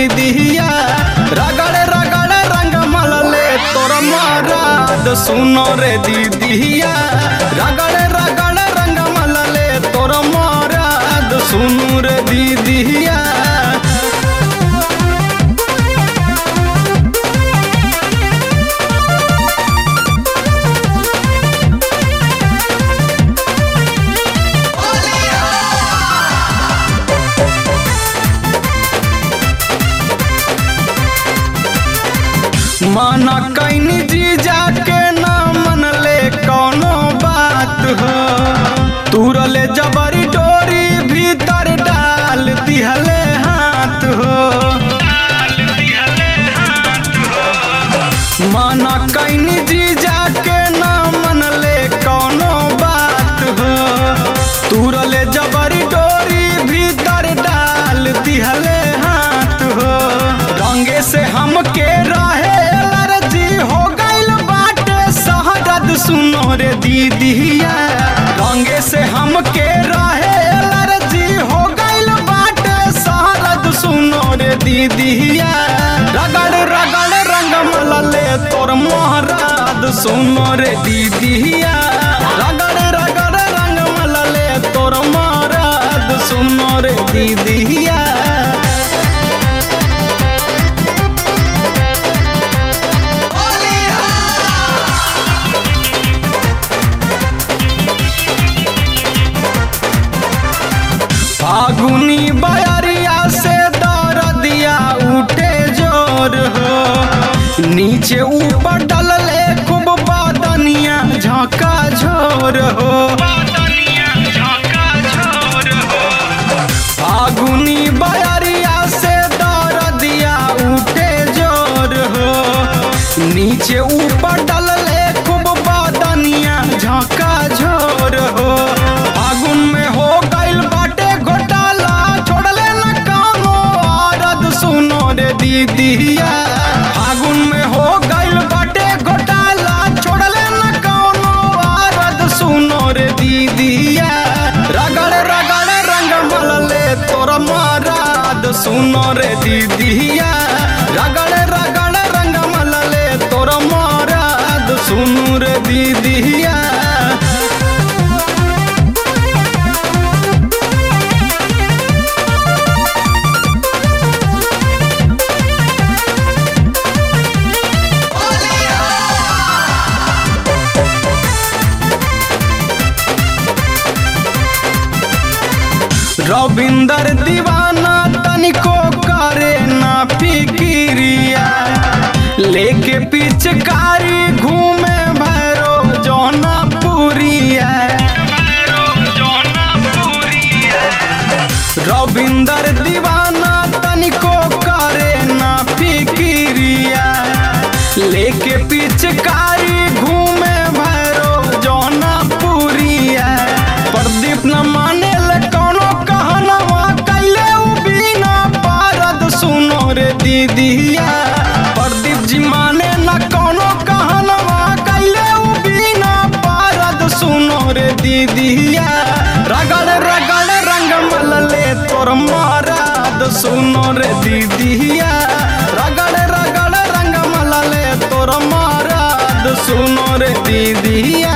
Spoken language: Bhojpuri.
दीदिया रगड़ रगड़ रंग मलले तोर मराद सुनो रे दीदिया रगड़ रगड़ रंग मलले तोर मराद सुनो रे दीदिया माना कैनी जी जाके ना मनले कौनो बात हो तुरले जबरी डोरी भीतर डाल दिहले हाथ हो माना कैनी जी जाके ना मनले कौनो बात हो तुरले जबरी डोरी भीतर डाल दिहले हाथ हो रंगे से हमके रहे एलर्जी हो गइल बाटे शहरद सुनो रे दीदिया रंगे से हमके रहे एलर्जी हो गइल बाटे शहरद सुनो रे दीदिया रगड़ रगड़ रंग मलले तोर मोहराद सुनो रे दीदिया रगड़ रगड़ रंग मलले तोर मोहराद सुनो रे दीदिया फागुनी बयरिया से दरदिया उठे जोर हो नीचे ऊपर डलले खूब बदनिया झोंका झोर हो फागुनी बयरिया से दरदिया उठे जोर हो नीचे ऊपर डलले खूब बदनिया झोंका झोर हो फागुन में हो गइल बाटे घोटाला छोड़ले न कामो औरत सुनो रे दीदिया फागुन में हो गइल बाटे घोटाला छोड़ले न कौनो औरत सुनो रे दीदिया रगड़ रगड़ रंग मलले तोर महाराज सुनो रे दीदिया रगड़ रगड़ रंग मलले तोर महाराज सुनो रे दीदिया रविंदर दीवाना तनिको करे ना फिकिरिया लेके पिचकारी घूमे भैरो जौना पुरिया रविंदर दीवाना तनिको करे ना फिकिरिया लेके पिचकारी घूमे भैरो जौना पुरिया प्रदीप न माने ले कौनो कहनवा कैले उ बिना पारद सुनो रे दीदिया प्रदीप जी माने न कौनो कहनवा कैले उ बिना पारद सुनो रे दीदिया रगड़ रगड़ रंग मलले तोर महाराज सुनो रे दीदिया रगड़ रगड़ रंग मलले तोर महाराज सुनो रे दीदिया